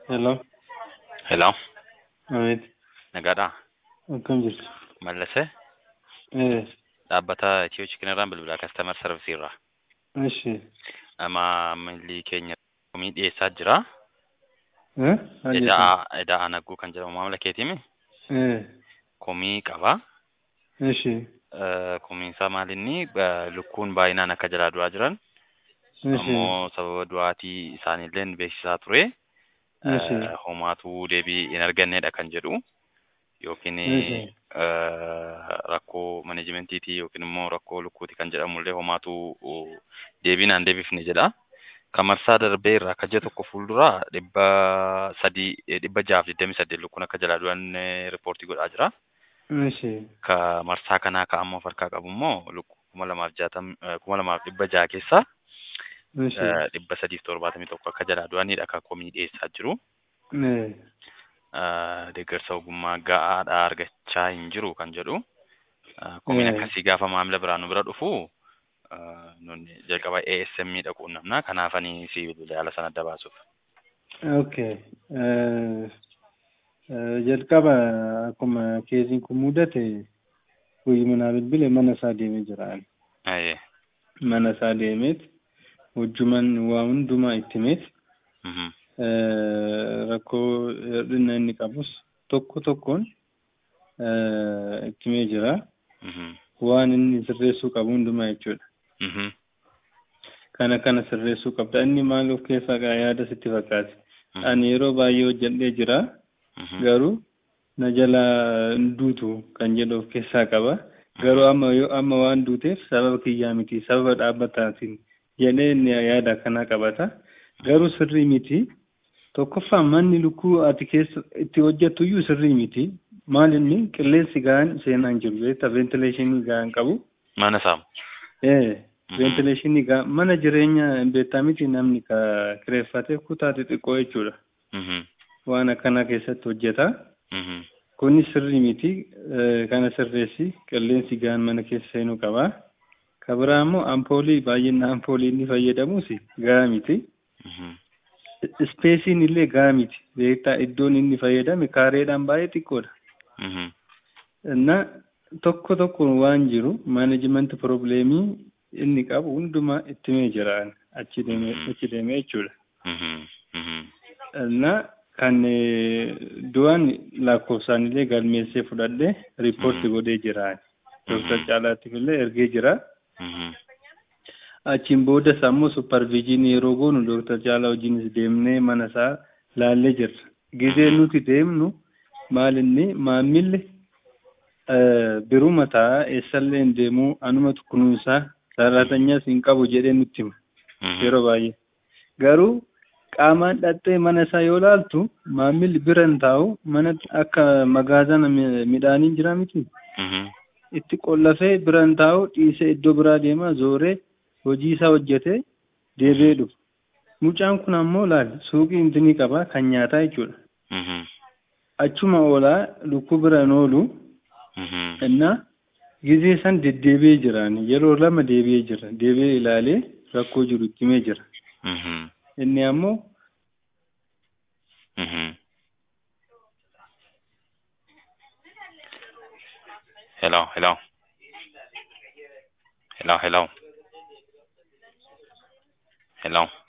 Hello. Hello, Amit. nagaadhaa. Akkam jirtu? Mallasee Eh, dhaabbata Itiyoo Chikinarraan bilbilaa kastaamar sarvisiirra. Ishi. Amma maamilli keenya komii dhiyeessaa jira. Eh? Maal jettan? Edaa Edaa Anaguu kan jedhamu maamila keetiimi. Eh, Komii qaba. ishi. Eh, Komiinsaa maalinni eh, lukkuun baay'inaan akka jalaa du'aa jiran Ishi. ammoo sababa du'aatii isaaniillee beeksisaa ture. Ishi. Eh, Homaatuu deebii hin argannedha kan jedhu yookiin Ishi. eh, rakkoo maneejimentiitii yookiin immoo rakkoo lukkuuti kan jedhamullee homaatuu uh, deebiin aan deebifne jedha. Kan marsaa darbee irraa akka ji'a tokko fuulduraa dhibba sadii eh, dhibba jaaf digdamii saddeet lukkuun akka jalaa du'an eh, riippoortii godhaa jira. Ishi. Ka marsaa kanaa ka ammoo harkaa qabu immoo lukkuu kuma lamaaf jaatam eh, kuma lamaaf dhibba jaha keessaa Ishi. eh, dhibba sadiif torbaatamii tokko akka jalaa du'anidha kan komii dhiyeessaa jiru. Eh, eh, deeggarsa ogummaa ga'aadhaa argachaa hin jiru kan jedhu eh, komiin Eh. akkasii gaafa maamila biraa nu bira dhufu eh, nuni jalqaba ASM dha quunnamna kanaafanii si bilbila yaala sana adda baasuuf. okay. Eh, eh, jalqaba akkuma keessiin kun mudate guyyuma naa bilbile mana isaa deemee jira. Ayyee. Mana isaa deemeet wajjuman waa hundumaa itti himeet Mhm. eh, rakkoo hir'ina inni qabus tokko tokkoon eh, itti himee jira. Mhm. waan inni sirreessuu qabu hundumaa jechuudha. Mhm. Kana kana sirreessuu qabda. Inni maal of keessaa qaba yaada sitti fakkaate. Mhm. Ani yeroo baay'ee hojjedhee jira. Mhm. Garuu na jala hin duutu kan jedhu of keessaa qaba. Garuu amma yoo amma waan duuteef sababa kiyyaa miti sababa dhaabbataatiin jedhee inni yaada akkanaa qabata. Garuu sirrii miti. Tokkoffaa manni lukkuu ati keessa itti hojjettu iyyuu sirrii miti. Maal inni qilleensi gahaan seenaa hin jiru jecha ventileeshinii gahaan qabu. Mana saamu. Eh, Mhm. ventileeshinii gaa mana jireenya beektaa miti namni ka kireeffatee kutaa xixiqqoo jechuudha. Mhm. Waan akkanaa keessatti hojjeta. Mhm. Kuni sirrii miti. Eh, Kana sirreessi qilleensi gahaan mana keessa seenuu qaba. Ka biraa immoo ampoolii baay'ina ampoolii inni fayyadamus gahaa miti. Mhm. Ispeesiin illee gahaa miti. Beektaa iddoon inni fayyadame kaareedhaan baay'ee xiqqoodha. Mhm. እና tokko tokko waan jiru maanajimentii probleemii inni qabu hundumaa itti himee jira achi deemee achi deemee jechuudha. Mhm. Mhm. እና kan eh, du'an lakkoofsaan illee galmeessee fudhadhee riippoorti Mhm. godhee jira. Dooktar Mhm. Caalaatiif illee ergee jira. Mhm. Achiin boodas ammoo supparviijinii yeroo goonu Dooktar Caalaa wajjinis deemnee mana isaa laallee jirra. Gizee Mhm. nuti deemnu maal inni maamilli eh, biruma ta'a eessallee hin deemuu anumatu kunuunsaa sararatanyaas hin qabu jedhee nutti hima Mhm. yeroo baay'ee. Garuu qaamaan dhattee mana isaa yoo laaltu maamilli bira hin taa'u mana akka magaazana mi- midhaanii jira miti. Mhm. itti qollafee bira hin taa'u dhiisee iddoo biraa deema zooree hojii isaa hojjetee deebi'ee dhufu. Mucaan kun ammoo laal suuqii intinii qaba kan nyaataa jechuudha. Mhm. Achuma oolaa lukkuu bira hin oolu Mhm. innaa gizee san deddeebi'ee jiraan yeroo lama deebi'ee jira deebi'ee ilaalee rakkoo jiru itti himee jira. Mhm. Inni ammoo Mhm. Hello, hello. Hello, hello. Hello.